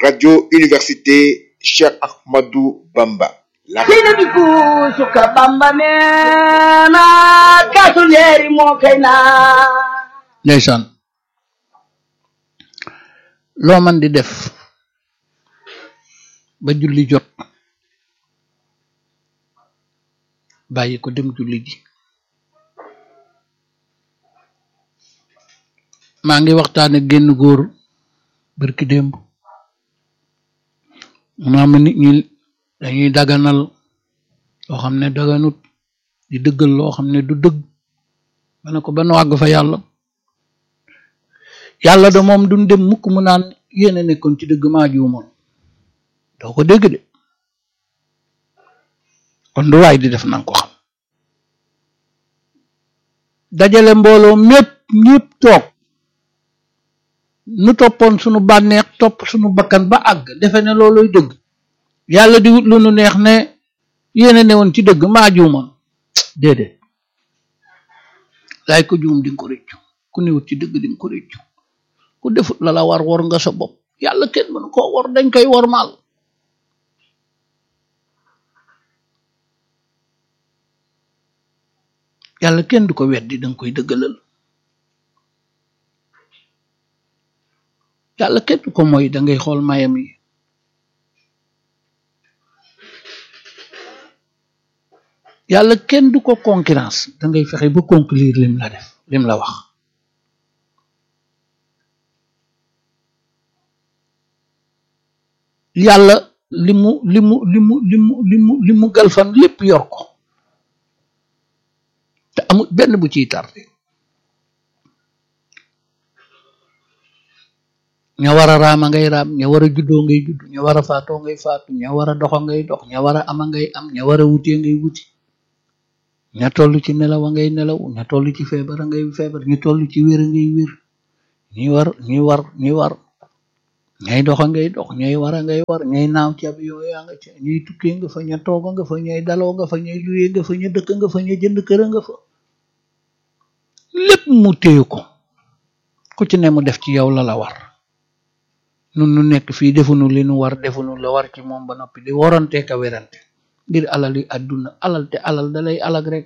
radio université Cheikh Ahmadou Bamba. La... sina bi kuusuka bamba neena kaasu leeri moo kay naa ndeysaan loo man di def ba julli jot bàyyi ko dem julli ji maa ngi waxtaane génn góor barki démb naa ma nit ñi dañuy daganal loo xam ne daganut di dëggal loo xam ne du dëgg ma ne ko ba nu àgg fa yàlla yàlla de moom duñ dem mukk mu naan yéen a nekkoon ci dëgg maa juumoon doo ko dégg de kon du waay di def nanga ko xam dajale mbooloo mépp ñépp toog nu toppoon sunu bànneex topp sunu bakkan ba àgg defe ne looluy dëgg yàlla di wut lu nu neex ne yéene ne woon ci dëgg maa juumoon déedéet laay ko juum di nga ko réccu ku newut ci dëgg di nga ko réccu ku defut la la war war nga sa bopp yàlla kenn mënu koo war dañ koy war maal yàlla kenn du ko weddi danga koy dëggalal yàlla kenn du ko mooy dangay xool mayam yi yàlla kenn du ko concurrence dangay fexe ba conclure lim la def lim la wax yàlla li mu li mu li mu li mu li mu li mu galfan lépp yor ko te amul benn bu ciy tardé ña war a raama ngay raam ña war a juddoo ngay judd ña war a faatoo ngay faatu ña war a doxa ngay dox ña war a ama ngay am ña war a wutee ngay wuti ña toll ci nelaw a ngay nelaw ña toll ci feebar a ngay feebar ñi toll ci wér a ngay wér ñi war ñi war ñi war ñay doxa ngay dox ñay war a ngay war ñay naaw ci ab yoo yaa nga ca ñay tukkee nga fa ña tooga nga fa ñay daloo nga fa ñay luyee nga fa ña dëkk nga fa ña jënd kër nga fa lépp mu téye ko ku ci ne mu def ci yow la la war nun nu nekk fii defunu li nu war defunu la war ci moom ba noppi di warante ka werante ngir alal yi àdduna alal te alal dalay alag rek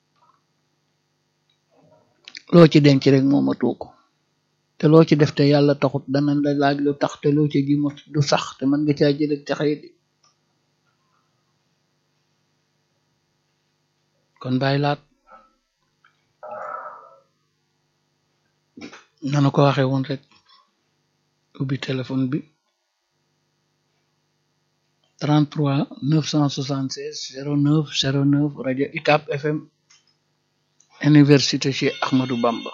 loo ci denc rek mooma tuuko te loo ci def te yàlla taxut dana la laaj lu tax te loo ci ji mu du sax te mën nga caa jëleg texee di kon bàyyi laat nanu ko waxe woon rek ubbi téléphone bi 33 976 09 09 rajo UCAB FM université Cheikh Ahmadou Bamba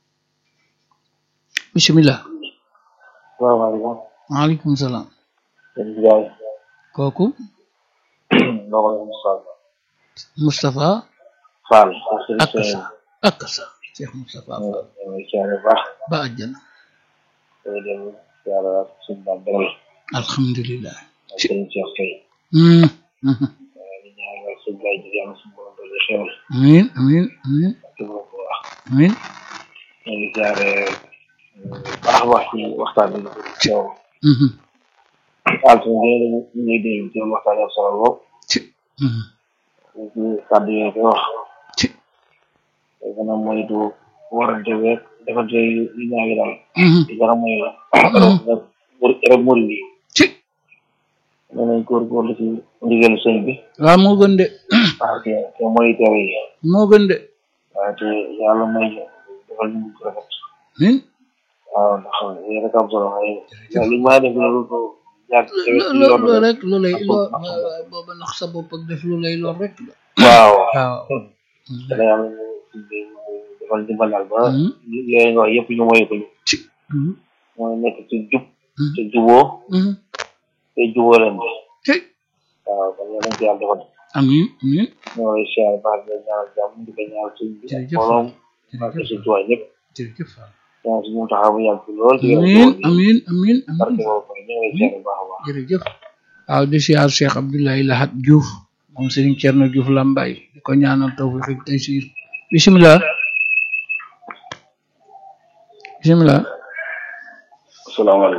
bismillah salaamaaleykum. maaleykum salaam sëñ bi Ndiaye. kooku ndox la Moustapha. Moustapha Fall. ak sa ak sa Cheikh Moustapha Fall ñu ngi siyaare bu baax. ba àjjana day dem siyaare waat suñu baat dara alhamdulilah ak sëñ Cheikh Faye. Hmm, mhm. di ñaanal suñu baay ji yàlla suñu borom doole xewal. amin amin amin ak képp ku wax. amin ñu ngi siyaare bu baax a baax ci waxtaan bi. yow Mhm, altine bi ñu ngi déglu ci waxtaan yi am solo lool. ci mhm, ci kàddu yooyu di wax. ci te gën a moytu warante beeg defante yu yu ñaa ngi daal. mhm, di gën a moy la. rek murid yi. ci nee nañ góorgóorlu ci ndigalu sëñ bi. waaw moo gën de waaw te te mooy tere yi. moo gën de waaye te yàlla may ñu defal ñu ko rafet. amin waaw ndax yéen rek am solo waaye li ma def loolu ko jaar ci lo ci lo yoon lo bi. rek lu lay ak loo ak ak booba nax sa bopp ak def lu lay lor rek la waaw. waaw te ne yàlla ñu defal dimbal daal ba. Mhm. yooyu nga wax yëpp ñu moy ko ñu. ci mhm, mooy nekk ci jub. mhm, te juboo mhm, te juboo leen de. ci waaw kon yàlla nañ ci yàlla defal. amin amin ñoo lay siyaare baax di la ñaanal jàmm di ko ñaanal sëñ bi. ak Jërëjëf. mbooloom ak jërëjëf suñu tuwaay ñëpp. jërëjëf Fall ñaan si mu taxaw bu yàgg fi lool. di amin leen amin amin barke amin boobu kon ñu ngi lay siyaare baax a baax. jërëjëf waaw di siyaar Cheikh Abdoulaye Lahat Diouf moom Serigne Thierno Diouf Lambaye di ko ñaanal tawfiq ak taysir bismillah bismillah asalaamaaleykum.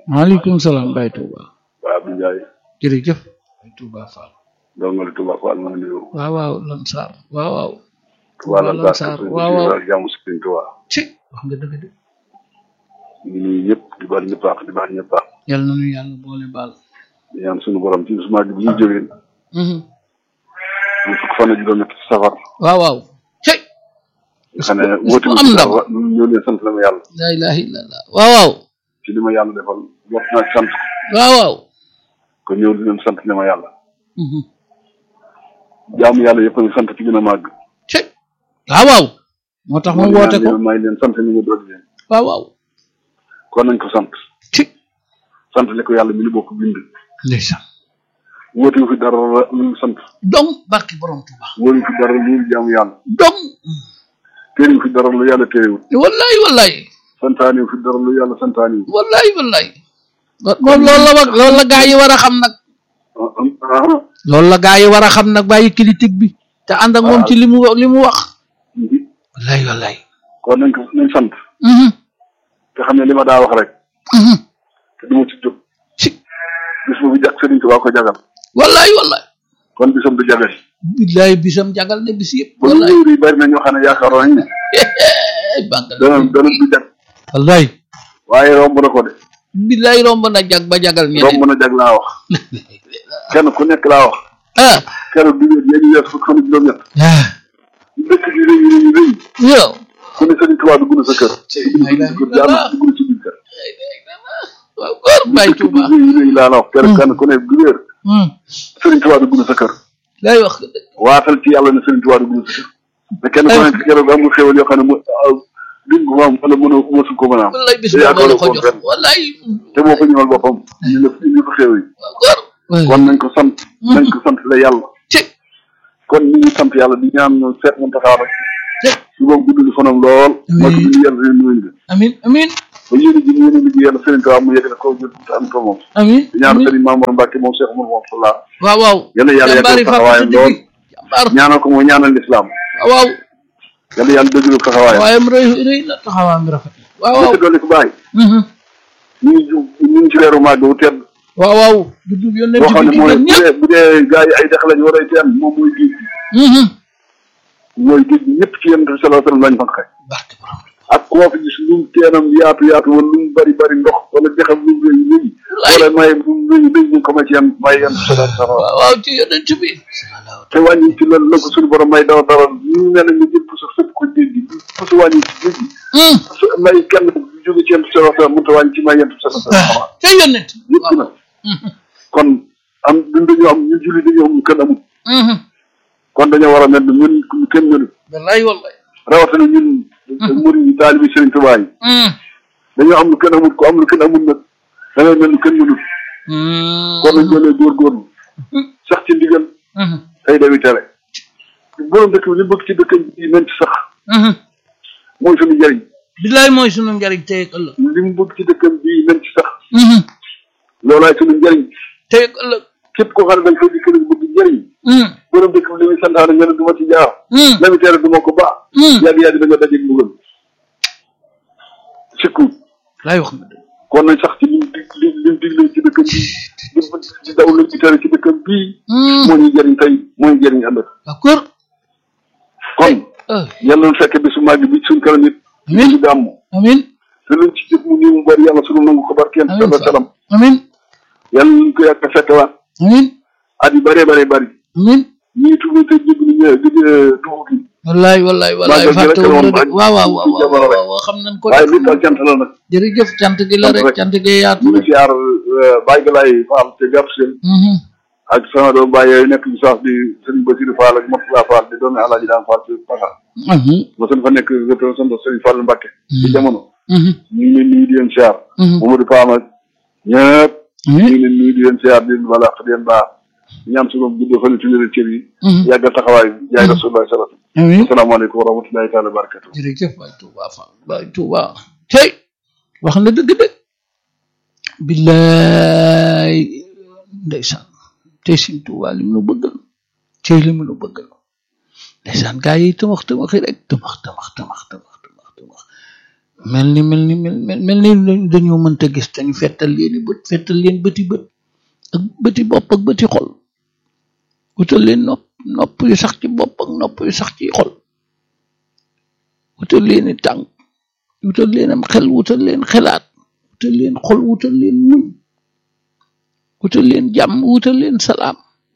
maaleykum salaam Baye Touba waa Abdou Ndiaye jërëjëf Baye Touba Fall ndongo li Touba Fall maa ngi nuyu waaw waaw Lansar waaw waaw Touba la Touba Lansar waaw waaw jàmm si Sëriñ Touba ci wax nga dëgg de ñu ngi nuyu ñëpp di baal ñëpp baax di baal ñëpp baax yàlla na nu yàlla boole baal di ñaan suñu borom ci suma gi bu ñu jógee Mhm. ñu fukk fan ak juróom-ñett ci safar waaw waaw ci nga xam ne bis bu woote am ndam ñoo leen sant la ma yàlla la ilaha illallah waaw waaw ci li ma yàlla defal wax naa ci sant waaw waaw kon ñëw di leen sant li ma yàlla Mhm. jaamu yàlla yëpp a ngi sant ci gën a màgg ci waaw waaw moo tax mu woote ko may leen sant ni nga doon leen waaw waaw kon nañ ko sant ci sant li ko yàlla mi ni bokk bind ndeysaan woote wu fi dara lu sant dong barki borom Touba wóoru fi dara lu jaamu yàlla dong téere fi dara lu yàlla téerewul wallahi wallahi santaane fi dara lu yàlla santaane wallahi wallahi moom loolu la wax loolu la gaa yi war a xam nag ah loolu la gaa yi war a xam nag bàyyi critique bi te ànd ak moom ci li mu li mu wax wallahi wallahi kon nañ ko nañ sant Mhm. te xam ne li ma daa wax rek Mhm. te du ma ci jóg ci bis boobu jag Sëriñ Tuubaa ko jagal wallahi wallahi kon bisam du jagal billahi bisam jagal ne bis yëpp kon wallahi ñëw yi bari na ñoo xam ne yaakaaroon nañ ne ay bàngal dana dana du jag wallahi waaye romb na ko de billahi romb na jag ba jagal romb ñeneen na jag laa wax kenn ku nekk laa wax ah keroog bi ngeen yéen wees fukk fan ak juróom-ñett ah dëkk bi rëy rëy rëy yow ku ne Sëriñ Tuubaa dugg na sa kër la ilaha dugg na sa kër dugg na ci biir kër waaw góor Baye dëkk bi Touba rëy rëy laa la wax keroog kenn ku ne bu wéer Hmm. Sëriñ Tuubaa dugg na sa kër lay wax nga dëgg waatal ci yàlla ne Sëriñ Tuubaa dugg na sa kër te kenn ku nekk keroog am nga xéwal yoo xam ne mu duñ ko am wala mënoo mësul ko mën a am wallahi bis te boobu la yaakaaroo ko ko jox fenn wallahi te moo ko ñëwal boppam ñu ne ñu ko xéw yi waaw góor kon nañ ko sant nañ ko sant la yàlla ci kon ñu ngi sant yàlla di ñaan ñu seet mu taxaw rek ci su boobu gudd li fanam lool moo ko bind yàlla leen nuyu nga amin amin ba yéen ji yéen a liggéey yàlla Sëriñ Tuubaa mu yegg na ko jël te am ko moom amin di ñaan amin Sëriñ Mamour Mbacke moom Cheikh Mour moom sala waaw waaw yàlla yàlla jàmbaari yàggal Fatou taxawaayam Sidiki lool jàmbaar ñaanal ko mooy ñaanal lislaam waaw waaw yàlla yàlla dëggal taxawaayam waayam rëy rëy na taxawaam bi rafet na waaw waaw li dolli ko bàyyi Mhm. ñu ngi ju ñu ngi ci weeru màgg wu tedd waaw waaw juddub yónnent boo xam bi ne di mooy gën bu ñëpp dee bu dee gars yi ay dex lañ war a teen moom mooy géej gi Mhm. mooy géej gi ñëpp ci yonent bi sallallahu alayhi wasallam lañ fanqe barke borom ak koo fi gis lu mu teenam yaatu yaatu wala lu mu bari bari ndox wala dexam lu mu rëy rëy wala may lu mu rëy rëy ñu ko may ci yan may yan sallallahu alayhi wasallam waaw waaw ci yónnent bi te wàññi ci la la ko suñu borom may daw dara ñu ne la ñu jël puso sëpp ko géej gi puso wàññi ci géej gi Hmm. puso may kenn jóge ci yonent bi sallallahu alayhi wasallam mënut a wàññi ci may yonent bi sallallahu alayhi wasallam te yónnent yëpp na Mhm. kon am ñun dañoo am ñu julli dañoo am lu kenn amul Mhm. kon dañoo war a mel ne ñun ñu kenn mënu wallahi wallahi rawatina ñun murid yi taalibi Sëriñ Tuubaa yi Hmm. dañoo am lu kenn amul ko am lu kenn amul nag da ngay mel ni kenn mënul Hmm. kon nañ doolee góorgóorlu sax ci ndigal Mhm. tey dawi tere borom dëkk bi li bëgg ci dëkk bi nañ ci sax Mhm. mooy suñu njëriñ billahi mooy sunu njariñ tey ak ëllëg li mu bëgg ci dëkkam bii nañ ci sax Mhm. loolaay suñu njëriñ tey ak ëllëg képp koo xam ne da nga fay dikk nag bëgg njëriñ Hmm. borom dëkk bi li muy santaane nga ne du ma ci jaar Hmm. la muy tere du ma ko baax Hmm. yàgg yàgg da nga dajeeg mbugal sikku lay wax nga dëgg kon nañ sax ci lim dig lim lim digle ci dëkkam bii lim di daw lim ci tere ci dëkkam bii Hmm. moo ñuy jëriñ tey moo ñuy jëriñ ëllëg d'accord kon ah yàlla na fekk bisu màgg bi suñ kanam it Amiin. ñu gàmm amin te luñ ci jëf mu nii mu bari yàlla sunu nangu ko barkeen Amiin sala Fall. salam amin yàlla nañ ko yàgg a fekkewaat amin at yu bëree bëree bëri amin ñii tuubi te jégg ni ñëw gëj tuubu gi wallaay wallaay wallaay Màggal gi rek fàtte wu moom la de ak waaw waaw waaw ci jamono rek. waaw waaw xam nañ ko waaye de li tax cant la nag jërëjëf cant gi la sant rek rek. cant gi yaatu ñu ngi rek siyaar Baye Galaye Fall te gàpp seen Mhm. ak sama doom Baye yooyu nekk ci saas di Serigne Bassirou Fall ak Moustapha Fall di doomi Alaaji daan Fall ci Paxa Mhm. ma seen fa nekk représentant Serigne Fall Mbacke ci jamono Mhm. ñu ngi leen nuyu di leen siyaar Mhm. Mamadou Pam ak ñëpp ñu amin ngi leen nuyu di leen siyaar di leen balaax di leen baax ñaan suñu gudd fan ci wér cër yi Mhm. yàggal taxawaay bi jaay Rasulullah sallallahu alayhi amin wasallam asalaamaaleykum wa rahmatullahi taala wa barakatuh jërëjëf Baye Touba Fall Baye Touba tey wax na dëgg dëgg billaay ndeysaan tey Sëñ Touba li mu nu bëggal tey li mu nu bëggal ndeysaan gaa yi tamax tamaxi rek tamax tamax tamax tamax tamax tamax mel ni mel ni mel mel mel ni dañoo mënta gis te ñu fettal leen i bët fettal leen bëti bët ak bëti bopp ak bëti xol wutal leen nopp nopp yu sax ci bopp ak nopp yu sax ci xol wutal leen i tànk wutal leen am xel wutal leen xelaat wutal leen xol wutal leen muñ wutal leen jàmm wutal leen salaam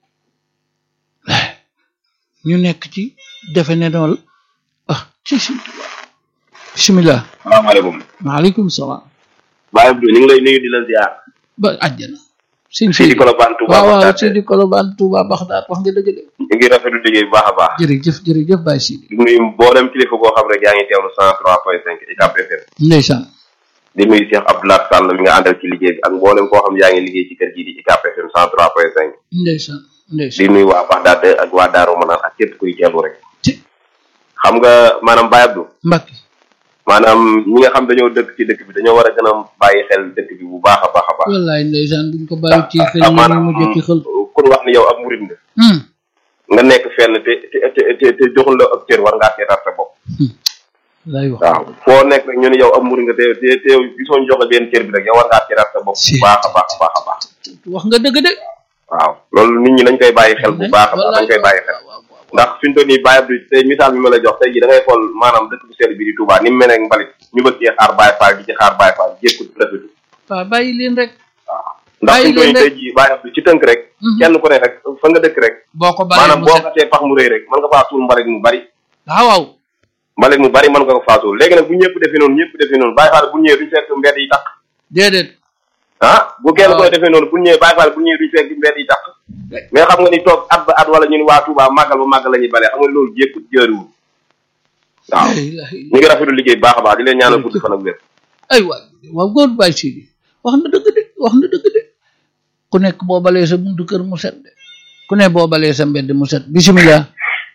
ñu nekk ci defe ne noonu ah ci si bismillah salaamaaleykum maaleykum salaam Baye Abdou ñu ngi lay nuyu di la ziar ba àjjana sëñ fii di Colobane Touba waaw waaw Bagdad sëñ di Colobane Touba Baxdaad wax nga dëgg de ñu ngi rafetlu liggéey bu baax a baax jërëjëf jërëjëf Baye Sidi di nuyu mboolem kilifa boo xam rek yaa ngi teewlu cent trois point cinq UCAB FM ndeysaan di nuyu Cheikh Abdoulaye Sall mi nga àndal ci liggéey bi ak mboolem koo xam yaa ngi liggéey ci kër gii di UCAB FM cent trois point cinq ndeysaan di ndeysaan nuyu waa Bagdad ak waa Daaru Manaan ak képp kuy teewlu rek ci xam nga maanaam Baye Abdou Mbacke maanaam ñi nga xam dañoo dëkk ci dëkk bi dañoo war a gën a bàyyi xel dëkk bi bu baax a baax a baax wallaay ndeysaan buñ ko bàyyi ci xel ah, ñu maanaam mujj ci xel kun wax ni yow ab murid nga hum nga nekk fenn te te te te te joxul la ab cër war ngaa seetaat sa bopp lay wax waaw foo nekk rek ñu ne yow am murid nga te te te gisoo ñu jox la benn cër bi rek yow war ngaa seetaat sa bopp bu baax a baax a baax a baax wax nga dëgg de waaw loolu nit ñi dañ koy bàyyi xel bu baax a baax dañ koy bàyyi xel ndax fi ñu toll nii Baye Abdou tey misaal bi ma la jox tey ji da ngay xool maanaam dëkk bu sell bi di Touba ni mu mel ne mbalit ñu bëgg cee xaar Baye Fall di ci xaar Baye Fall jékkut rafetu waaw bàyyi leen rek ndax fi Bàyyi ñu toll leen nii tey ji Baye Abdou ci tënk rek Mhm. kenn ku ne rek fa nga dëkk rek boo ko bàyyee maanaam mu boo set xasee pax mu rëy rek mën nga faa suul mbalit mu bari waaw waaw mbalit mu bari mën nga ko faa suul léegi nag bu ñëpp defee noonu ñëpp defee noonu Baye Fall bu ñëwee duñ fekk mbedd yi tàq déedéet ah bu kenn Waaw. koy defee noonu bu ñëwee Baye Fall bu ñëwee duñ fekk mbedd yi tàq mais xam nga ni toog at ba at wala ñu ni waa Touba màggal ba màggal la ñuy bale xam nga loolu jékkut jëriwul waaw la ilaha illa ñu ngi rafetlu liggéey bu baax a baax di leen ñaanal gudd fan ak wér ay waay waaw góor Baye Sidi wax na dëgg de wax na dëgg de ku nekk boo balee sa buntu kër mu set de ku ne boo balee sa mbedd mu set bisimilah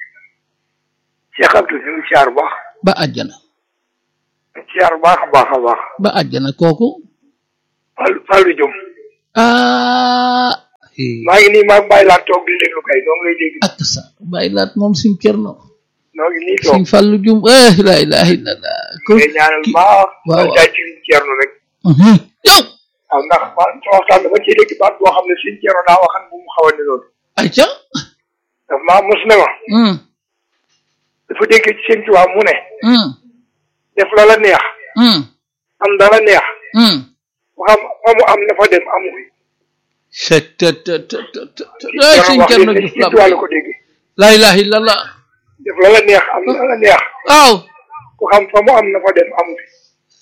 Cheikh Abdou ñu ngi siyaar bu baax ba àjjana siyaar bu baax a baax a baax ba àjjana kooku Fallou Fallou Diom ah eh, maa ngi nii maa ngi bàyyi laa toog di déglu kay noo ngi lay dégg ak sa bàyyi laat moom suñ cerno noo ngi nii toog suñ fàllu jum eh la ilaha illallah ko ngay ñaanal ki- baax waaw, man jaay ci liñ ceerno rek Mhm. yow waaw ndax ma sa waxtaan dama ciy dégg baat boo xam ne suñ ceerno daa waxan bu mu xaw a ni loolu ayca daf maa mos ne ma hum dafa dégg ci seen tubaab mu ne hum def la la neex hum am dala neex hum mu xam fa mu am na fa dem amu fi c'est te te te te te Sëñ ay Ceerno suñ wax cerno li Juuf ci la tubaab la ko dégg la ilaha illallah def la la neex am la la neex waaw ku xam fa mu am na fa dem amu fi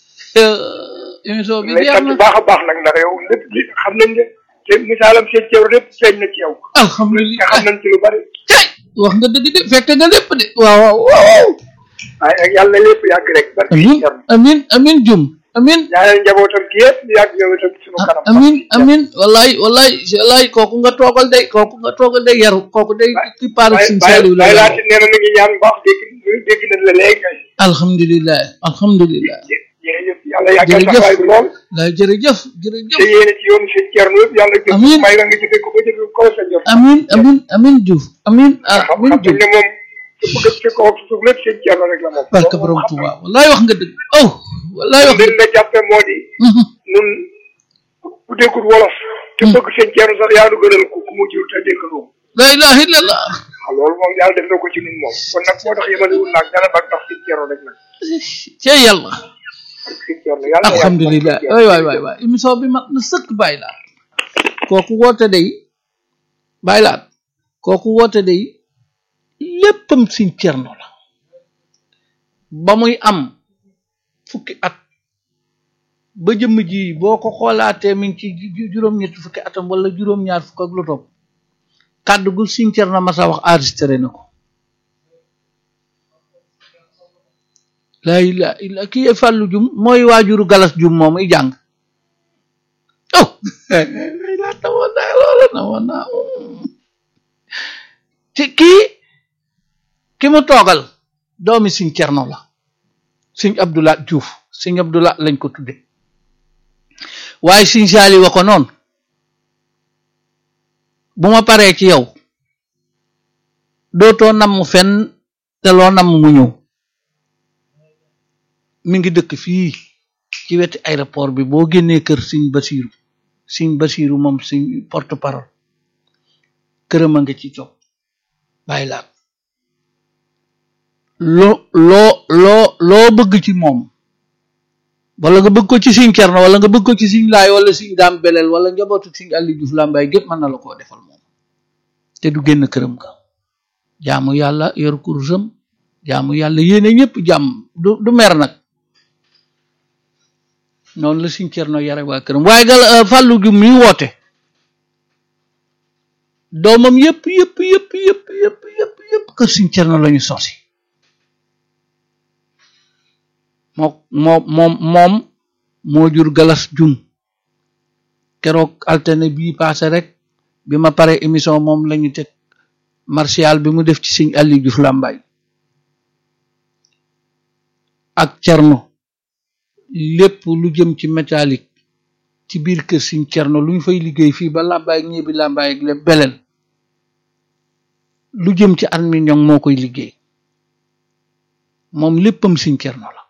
eh, émission bi lay jeex sant na baax a baax nag ndax yow lépp li xam nañ ne te misaalam seen ceeru lépp feeñ na ci yow te alhamdulilah xam nañ ci lu bari tey wax nga dëgg de fekk nga lépp de waaw waaw waaw waaye ak yàlla na lépp yàgg rek barke amin Sëñ Ceerno amin amin jum amin ñaanal njabootam gi yëpp ñu yàgg yow itam suñu kanam amin amin wallaay wallaay wallaay kooku nga toogal day kooku nga toogal day yaru kooku day ki paaru bàyyi sin saaliw la bàyyi yaru. laati nee na mi ngi ñaan bu baax dégg ñu dégg nañ la léegi kay alhamdulilah alhamdulilah jërëjëf yàlla yàggal Jërëjëf. taxawaay bi lool la jërëjëf te jërëjëf yéene ci yoonu seen Ceerno yëpp yàlla jëf Amiin. may la nga jëfee ko ba jëfee ko sa jëf amin amin amin Diouf amin ah xam amin xam Diouf ne moom su bëgg ci kaw ci suuf lépp seen Ceerno rek la moom barka borom Tuuba wallaay wax nga dëgg oh wallaay wax leen la jàppe moo di Mhm. nun ku déggul wolof te bëgg seen Ceerno sax yaa nu gënal ku ku mu jiw te dégg loo la ilaha illallah waaw loolu moom yàlla def na ko ci nun moom kon nag moo tax yemale wul naag dara ba tax seen Ceerno rek nag cee yàlla seen Ceerno yàlla na yàlla alhamdulilah barke waay waay waay waay émission bi mat na sëkk bàyyi laat kooku woote day bàyyi laat kooku woote day léppam siñ cerno la ba muy am fukki at ba jëmm ji boo ko xoolaatee mi ngi ci ju- ju- juróom-ñetti fukki atam wala juróom-ñaar fukk ak lu topp kàddu gu siñ cerno ma sa wax enregistré na ko laa ilaa illa kii yee fàllu jum mooy waajuru galas jum moom muy jàng oh laa tawoon naa loola na woon naa te kii ki mu toogal doomi siñ cerno la siñ abdulaat juuf siñ abdulaat lañ ko tudde waaye siñ saali wa ko noonu bu ma paree ci yow dootoo namm fenn te loo namm mu ñëw mi ngi dëkk fii ci weti aéroport bi boo génnee kër Sëñ Basiiru Sëñ Basiiru moom Sëñ porte parole këram a nga ci toog bàyyi laat loo loo loo loo bëgg ci moom wala nga bëgg ko ci Sëñ Cerno wala nga bëgg ko ci Sëñ Laay wala Sëñ Daam Beleel wala njabootu Sëñ Aliou Diouf Lambaye gépp mën na la koo defal moom te du génn këram ga jaamu yàlla yor kursam jaamu yàlla yéene ñëpp jàmm du du mer nag noonu la Sëñ Cerno yare waa këram waaye gal fàllu gi muy woote doomam yëpp yëpp yëpp yëpp yëpp yëpp yëpp kër Sëñ Cerno lañu sosi moo moo moom moom moo jur galas jum keroog altine bii paase rek bi ma pare émission moom lañu teg martial bi mu def ci Sëñ Aliou Diouf Lambaye ak cerno lépp lu jëm ci métallique ci biir kër Sëñ cerno lu ñu fay liggéey fii ba Lambaye ak ñebi Lambaye ak le belel lu jëm ci aluminium moo koy liggéey moom léppam Sëñ cerno la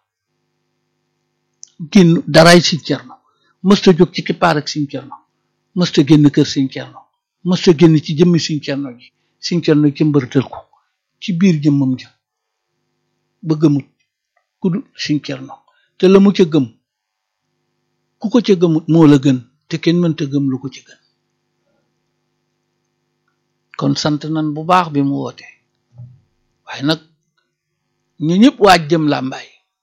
génn daraay Sëñ cerno mësta jóg ci kippaar ak Sëñ cerno mësta génn kër Sëñ cerno mësta génn ci jëmmi Sëñ cerno ji Sëñ cerno ci mbërtël ko ci biir jëmmam ja ba gëmut ku du Sëñ cerno te la mu ca gëm ku ko ca gëmut moo la gën te kenn mënta gëm lu ko ca gën kon sant nan bu baax bi mu woote waaye nag ñu ñëpp waaj jëm làmbaay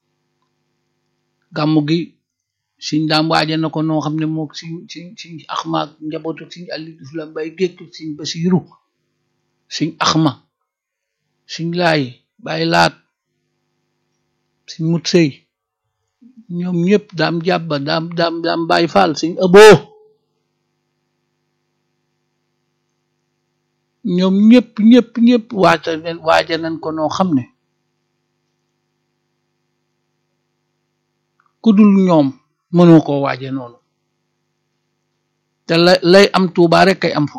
gàmmu gi siñ daam waaje na ko noo xam ne mook siñ siñ siñ axma ak njabootu siñ Aliou Diouf Lambaye gékk siñ Basiiru siñ axma siñ laay bàyyi laat siñ mut sëy ñoom ñëpp daam jàbba daam daam daam bàyyi faal siñ ëboo ñoom ñëpp ñëpp ñëpp waaja nen waaja nañ ko noo xam ne ku dul ñoom mënoo koo waaje noonu te la lay am tuubaa rek kay am fo